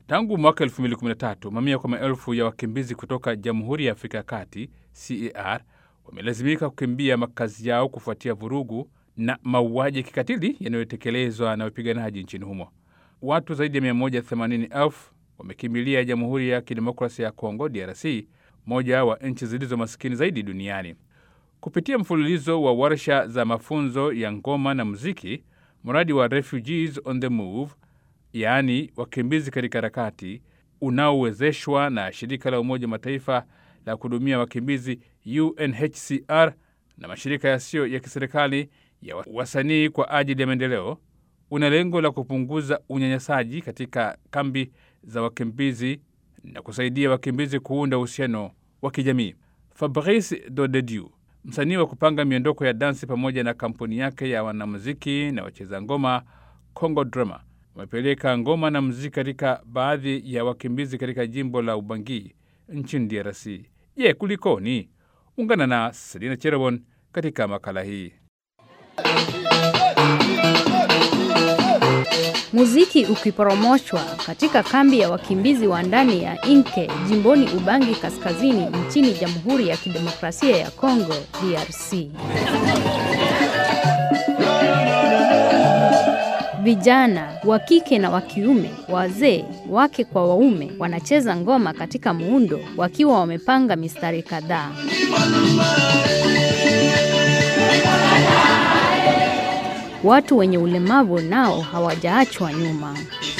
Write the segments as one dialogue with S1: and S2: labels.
S1: Tangu mwaka 2013 mamia kwa maelfu ya wakimbizi kutoka Jamhuri ya Afrika ya Kati CAR wamelazimika kukimbia makazi yao kufuatia vurugu na mauaji ya kikatili yanayotekelezwa na wapiganaji nchini humo. Watu zaidi ya 180,000 wamekimbilia Jamhuri ya Kidemokrasia ya Kongo DRC, moja wa nchi zilizo masikini zaidi duniani. Kupitia mfululizo wa warsha za mafunzo ya ngoma na muziki, mradi wa Refugees on the Move, yaani wakimbizi katika harakati, unaowezeshwa na shirika la Umoja Mataifa la kuhudumia wakimbizi UNHCR na mashirika yasiyo ya kiserikali ya wasanii kwa ajili ya maendeleo, una lengo la kupunguza unyanyasaji katika kambi za wakimbizi na kusaidia wakimbizi kuunda uhusiano wa kijamii. Fabrice Dodedieu, msanii wa kupanga miondoko ya dansi, pamoja na kampuni yake ya wanamuziki na wacheza ngoma Congo Drama, wamepeleka ngoma na muziki katika baadhi ya wakimbizi katika jimbo la Ubangi nchini DRC. Je, kulikoni? Ungana na Selina Cherobon katika makala hii.
S2: Muziki ukiporomoshwa katika kambi ya wakimbizi wa ndani ya Inke jimboni Ubangi kaskazini nchini Jamhuri ya Kidemokrasia ya Kongo DRC. Vijana wa kike na wa kiume, wazee, wake kwa waume wanacheza ngoma katika muundo wakiwa wamepanga mistari kadhaa. Watu wenye ulemavu nao hawajaachwa nyuma.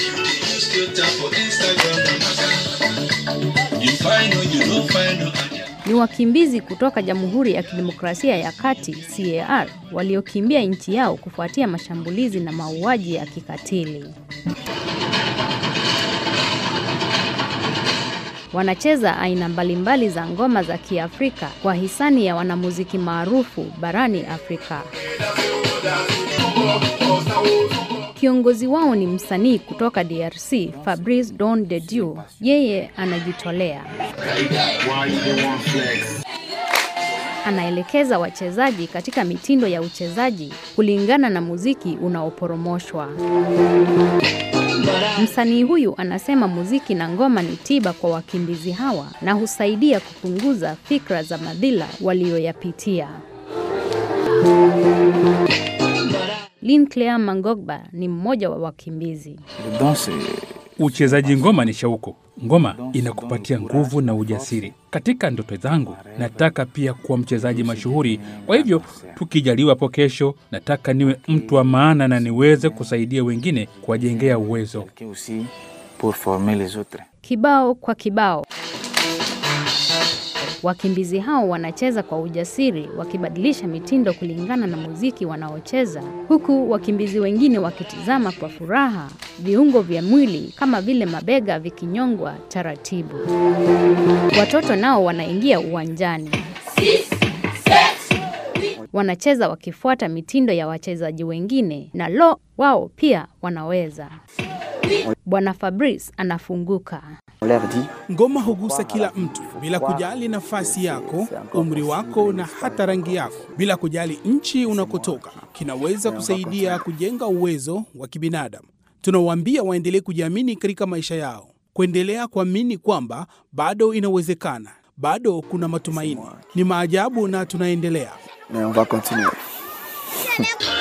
S2: Ni wakimbizi kutoka Jamhuri ya Kidemokrasia ya Kati CAR waliokimbia nchi yao kufuatia mashambulizi na mauaji ya kikatili. Wanacheza aina mbalimbali za ngoma za Kiafrika kwa hisani ya wanamuziki maarufu barani Afrika. Kiongozi wao ni msanii kutoka DRC, Fabrice Don de Dieu. Yeye anajitolea. Anaelekeza wachezaji katika mitindo ya uchezaji kulingana na muziki unaoporomoshwa. Msanii huyu anasema muziki na ngoma ni tiba kwa wakimbizi hawa na husaidia kupunguza fikra za madhila walioyapitia. Linclea Mangogba ni mmoja wa wakimbizi.
S1: Uchezaji ngoma ni shauku. Ngoma inakupatia nguvu na ujasiri. Katika ndoto zangu nataka pia kuwa mchezaji mashuhuri. Kwa hivyo tukijaliwa hapo kesho, nataka niwe mtu wa maana na niweze kusaidia wengine kuwajengea uwezo.
S2: Kibao kwa kibao, wakimbizi hao wanacheza kwa ujasiri, wakibadilisha mitindo kulingana na muziki wanaocheza, huku wakimbizi wengine wakitizama kwa furaha, viungo vya mwili kama vile mabega vikinyongwa taratibu. Watoto nao wanaingia uwanjani, wanacheza wakifuata mitindo ya wachezaji wengine, na lo, wao pia wanaweza. Bwana Fabrice anafunguka.
S3: Ngoma hugusa kila mtu bila kujali nafasi yako, umri wako na hata rangi yako, bila kujali nchi unakotoka. Kinaweza kusaidia kujenga uwezo wa kibinadamu. Tunawaambia waendelee kujiamini katika maisha yao, kuendelea kuamini kwamba bado inawezekana, bado kuna matumaini. Ni maajabu na tunaendelea.
S4: Mais on va continuer.